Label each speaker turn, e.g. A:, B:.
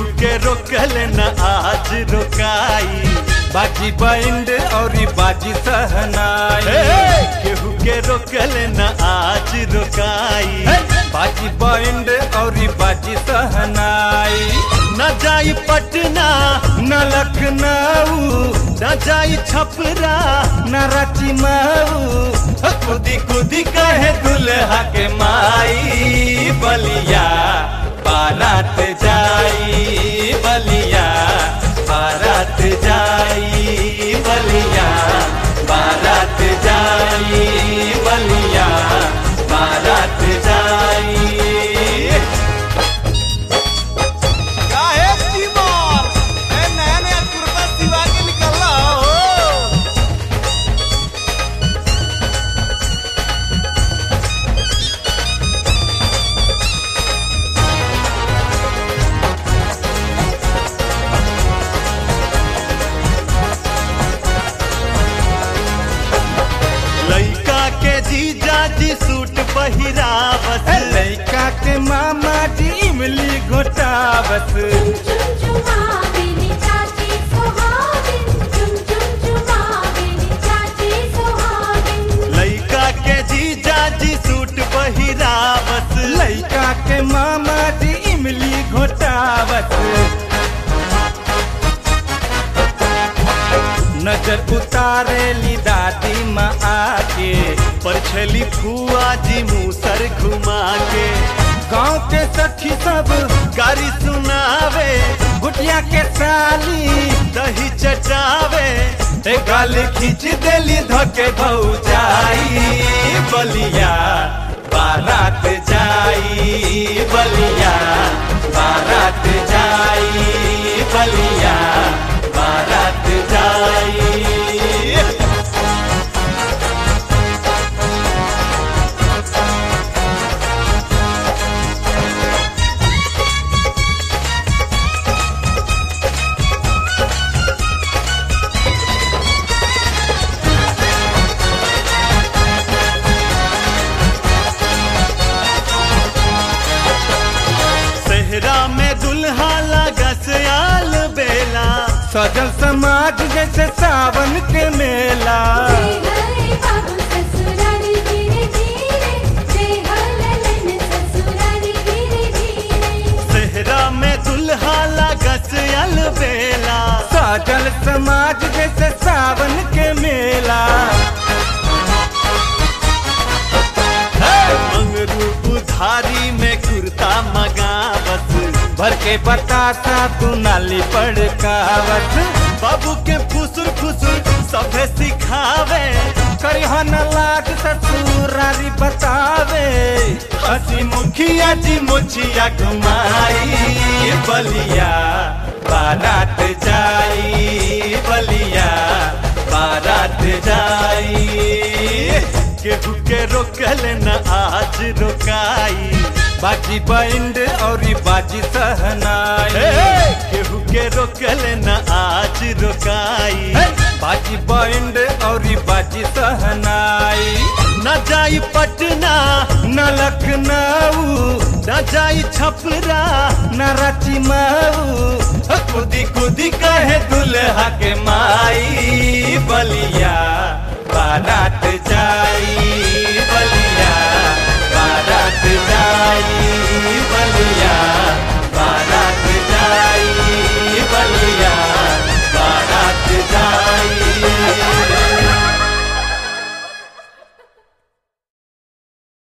A: केहू के रोकल न आज रोकाई
B: बाजी बैंड और बाजी सहनाई
A: केहू के रोकल न आज रोकाई
B: बाजी बैंड और बाजी सहनाई
A: न जाई पटना
B: न लखनऊ
A: न जाई छपरा
B: न रांची मऊ
A: खुदी खुदी कहे दुल्हा के माई बलिया बारात जाई बलिया बारात जाई बलिया बारात जाई बलिया बारात जाई
C: काहे टीमर ए नया नया कुर्ता सिवा के निकलला हो
A: लइका के जीजा जी सूट पहिरावत
B: लड़का के मामा जी इमली घोटावत
D: चुमचुमाविनी चाची सुहागिन चुमचुमाविनी चाची सुहागिन
A: लइका के जीजा जी सूट पहिरावत
B: लड़का के मामा जी इमली घोटावत नजर उतारेली दादी माँ आके
A: परछली फुआ जी मूसर घुमा के
B: गाँव के सखी सब
A: गारी सुनावे
B: गुटिया के साली
A: दही चटावे
B: ए गाल खींच देली धके भौजाई
A: बलिया बारात जाई बलिया बारात जाई बलिया बारात जाई सेहरा में दुल्हा लगस आल बेला
B: सजल समाज जैसे सावन के मेला
D: जय हरे बाबू ससुरारी धीरे धीरे जय हललन ससुरारी धीरे धीरे
A: सेहरा में दुल्हा लगस आल बेला
B: सजल समाज जैसे सावन के मेला
A: मंगरू उधारी में कुर्ता मगावत
B: भर के बतासा तू नाली पड़कावत
A: बाबू के फुसुर फुसुर सभे सिखावे
B: करिहा न लाग ससुरारी बतावे
A: हसी मुखिया जी मुछिया घुमाई बलिया बारात जाई बलिया बारात जाई केहू के रोकल न आज रोकाई
B: बाजी बैंड और बाजी सहनाई
A: केहू के रोकल न आज रोकाई
B: बाजी बैंड और बाजी सहनाई
A: न जाई पटना
B: न लखनऊ
A: न जाई छपरा
B: न रांची मऊ
A: खुदी खुदी कहे दुल्हा के माई बलिया